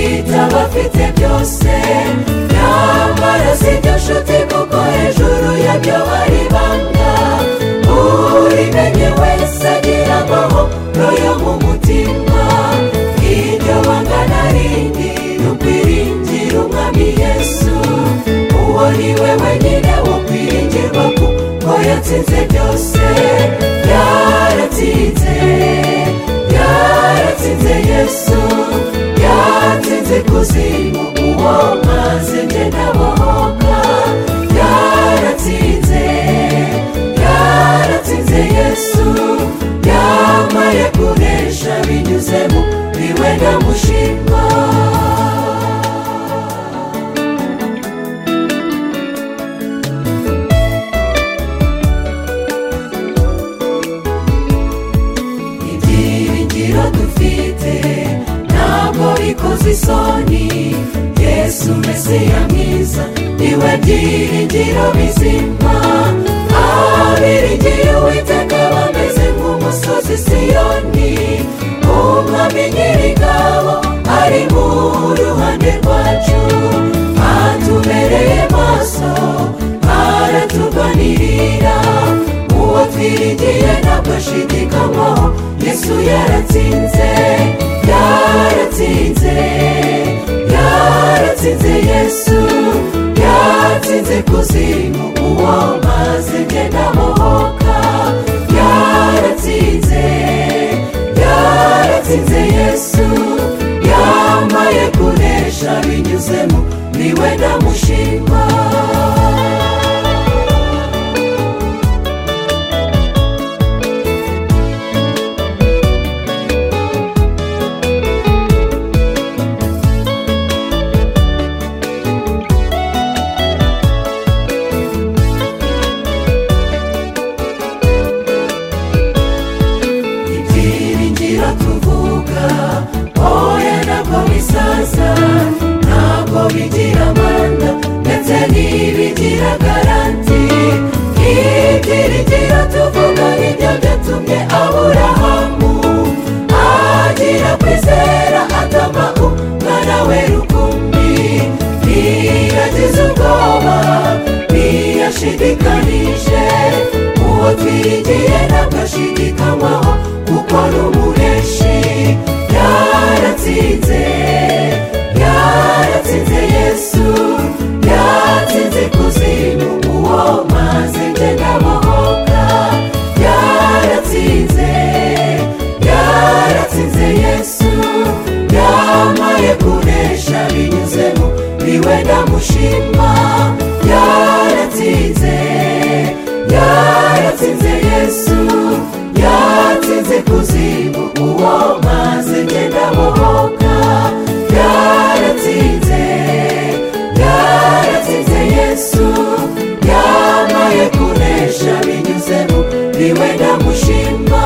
abafite byose nyamara si byo nshuti kuko hejuru yabyo hari banga urimenye wese agira amahoro yo mu mutima iryo banga narindi rukwiringira umwami yesu uwo ni we wenyine ukwiringirwa kuko yatsinze byose yaratsinze yaratsinze yesu yaratsinze kuzimu uwo maze njye nabohoka yaratsinze yaratsinze yesu yambaye kunesha binyuze mu biwe ndamushima ibyiringiro dufite ntabwo bikoze isoni yesu mesiya mwiza niwe byiringiro bizima abiringiye uwiteka bameze nk'umusozi siyoni umwami nyir'ingabo ari mu ruhande rwacu atubereye maso aratuganirira uwo twiringiye ntabwo ashidikanywaho yesu yaratsinze yaratsinze yaratsinze yesu yatsinze kuzimu uwo maze ngenda muhoka yaratsinze yaratsinze yesu yambaye kunesha binyuzemo niwe ndamushima ibyiringiro tuvuga oya ntabwo bisaza ntabwo bigira amanda ndetse ntibigira garanti ibyiringiro tuvuga nibyo byatumye aburahamu agira kwizera atama umwana we rukumbi ntiyagize ubwoba ntiyashidikanije uwo twiringiye ntabwo ashidikanywaho kuko ni umureshi yaratsinze yaratsinze yesu yatsinze kuzimu uwo maze njye ndabohoka yaratsinze yaratsinze yesu yambaye kunesha binyuzemo niwe ndamushima yaratsinze yaratsinze yesu yaratsinze kuzimu uwo maze ngenda bohoka yaratsinze yaratsinze yesu yambaye kunesha binyuzemo niwe ndamushima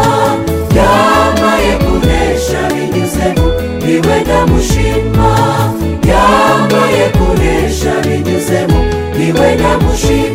yambaye kunesha binyuzemo niwe ndamushima yambaye kunesha binyuzemo niwe ndamushima